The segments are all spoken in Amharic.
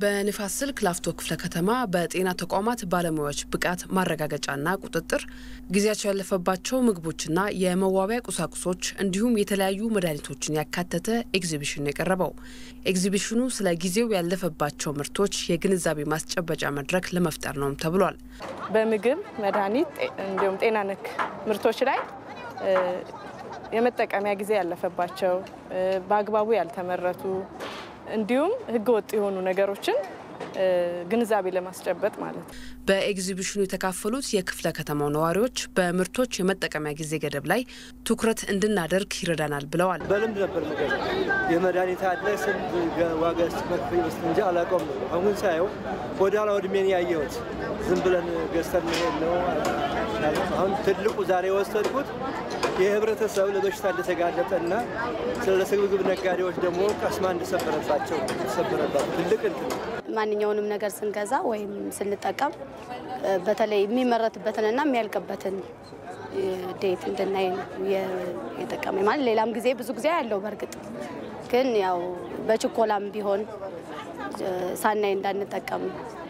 በንፋስ ስልክ ላፍቶ ክፍለ ከተማ በጤና ተቋማት ባለሙያዎች ብቃት ማረጋገጫና ቁጥጥር ጊዜያቸው ያለፈባቸው ምግቦችና የመዋቢያ ቁሳቁሶች እንዲሁም የተለያዩ መድኃኒቶችን ያካተተ ኤግዚቢሽን የቀረበው ኤግዚቢሽኑ ስለ ጊዜው ያለፈባቸው ምርቶች የግንዛቤ ማስጨበጫ መድረክ ለመፍጠር ነውም ተብሏል። በምግብ መድኃኒት፣ እንዲሁም ጤና ነክ ምርቶች ላይ የመጠቀሚያ ጊዜ ያለፈባቸው በአግባቡ ያልተመረቱ እንዲሁም ሕገወጥ የሆኑ ነገሮችን ግንዛቤ ለማስጨበጥ ማለት ነው። በኤግዚቢሽኑ የተካፈሉት የክፍለ ከተማው ነዋሪዎች በምርቶች የመጠቀሚያ ጊዜ ገደብ ላይ ትኩረት እንድናደርግ ይረዳናል ብለዋል። በልምድ ነበር ነገር የመድኃኒት አለ ስንት ዋጋ መክፈል ይመስል እንጂ አላውቀውም ነበር። አሁን ሳየው ወደ ኋላ ወድሜን ያየሁት ዝም ብለን ገዝተን መሄድ ነው። አሁን ትልቁ ዛሬ የወሰድኩት የህብረተሰብ ለበሽታ እንደተጋለጠና ስለ ስግብግብ ነጋዴዎች ደግሞ ቀስማ እንደሰበረባቸው ሰበረባቸው ትልቅ እንትን ማንኛውንም ነገር ስንገዛ ወይም ስንጠቀም በተለይ የሚመረትበትንና የሚያልቅበትን ዴት እንድናይ የጠቀመኝ ማለት ሌላም ጊዜ ብዙ ጊዜ ያለው በእርግጥ ግን ያው በችኮላም ቢሆን ሳናይ እንዳንጠቀም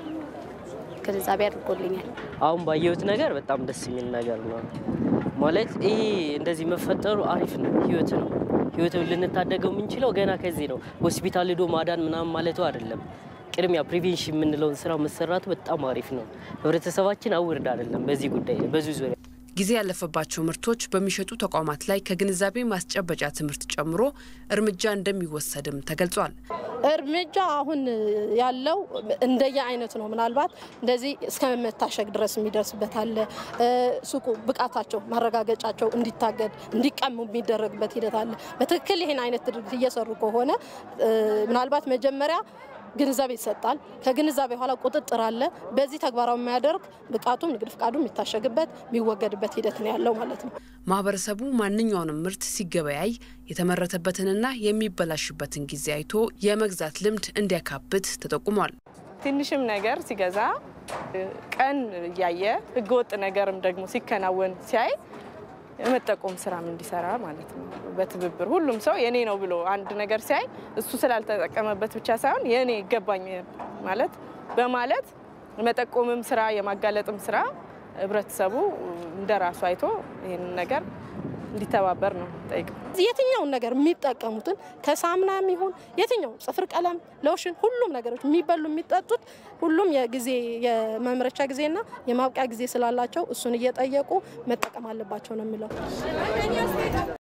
ግንዛቤ አድርጎልኛል። አሁን ባየሁት ነገር በጣም ደስ የሚል ነገር ነው። ማለት ይሄ እንደዚህ መፈጠሩ አሪፍ ነው። ህይወት ነው። ህይወትን ልንታደገው የምንችለው ገና ከዚህ ነው። ሆስፒታል ሄዶ ማዳን ምናምን ማለቱ አይደለም። ቅድሚያ ፕሪቬንሽን የምንለውን ስራ መሰራቱ በጣም አሪፍ ነው። ህብረተሰባችን አውርድ አይደለም በዚህ ጉዳይ በዚህ ዙሪያ ጊዜ ያለፈባቸው ምርቶች በሚሸጡ ተቋማት ላይ ከግንዛቤ ማስጨበጫ ትምህርት ጨምሮ እርምጃ እንደሚወሰድም ተገልጿል። እርምጃ አሁን ያለው እንደየ አይነቱ ነው። ምናልባት እንደዚህ እስከ መታሸግ ድረስ የሚደርስበት አለ። ሱቁ ብቃታቸው ማረጋገጫቸው እንዲታገድ እንዲቀሙ የሚደረግበት ሂደት አለ። በትክክል ይህን አይነት ድርጊት እየሰሩ ከሆነ ምናልባት መጀመሪያ ግንዛቤ ይሰጣል። ከግንዛቤ በኋላ ቁጥጥር አለ። በዚህ ተግባራዊ የሚያደርግ ብቃቱም ንግድ ፍቃዱ የሚታሸግበት የሚወገድበት ሂደት ነው ያለው ማለት ነው። ማህበረሰቡ ማንኛውንም ምርት ሲገበያይ የተመረተበትንና የሚበላሽበትን ጊዜ አይቶ የመግዛት ልምድ እንዲያካብት ተጠቁሟል። ትንሽም ነገር ሲገዛ ቀን እያየ ህገወጥ ነገርም ደግሞ ሲከናወን ሲያይ የመጠቆም ስራም እንዲሰራ ማለት ነው። በትብብር ሁሉም ሰው የኔ ነው ብሎ አንድ ነገር ሲያይ እሱ ስላልተጠቀመበት ብቻ ሳይሆን የኔ ይገባኝ ማለት በማለት የመጠቆምም ስራ የማጋለጥም ስራ ህብረተሰቡ እንደ ራሱ አይቶ ይህንን ነገር እንዲተባበር ነው ጠይቀው። የትኛውን ነገር የሚጠቀሙትን ከሳሙናም ይሁን የትኛውን ጽፍር ቀለም፣ ሎሽን፣ ሁሉም ነገሮች የሚበሉ የሚጠጡት ሁሉም የጊዜ የመምረቻ ጊዜና የማብቂያ ጊዜ ስላላቸው እሱን እየጠየቁ መጠቀም አለባቸው ነው የሚለው።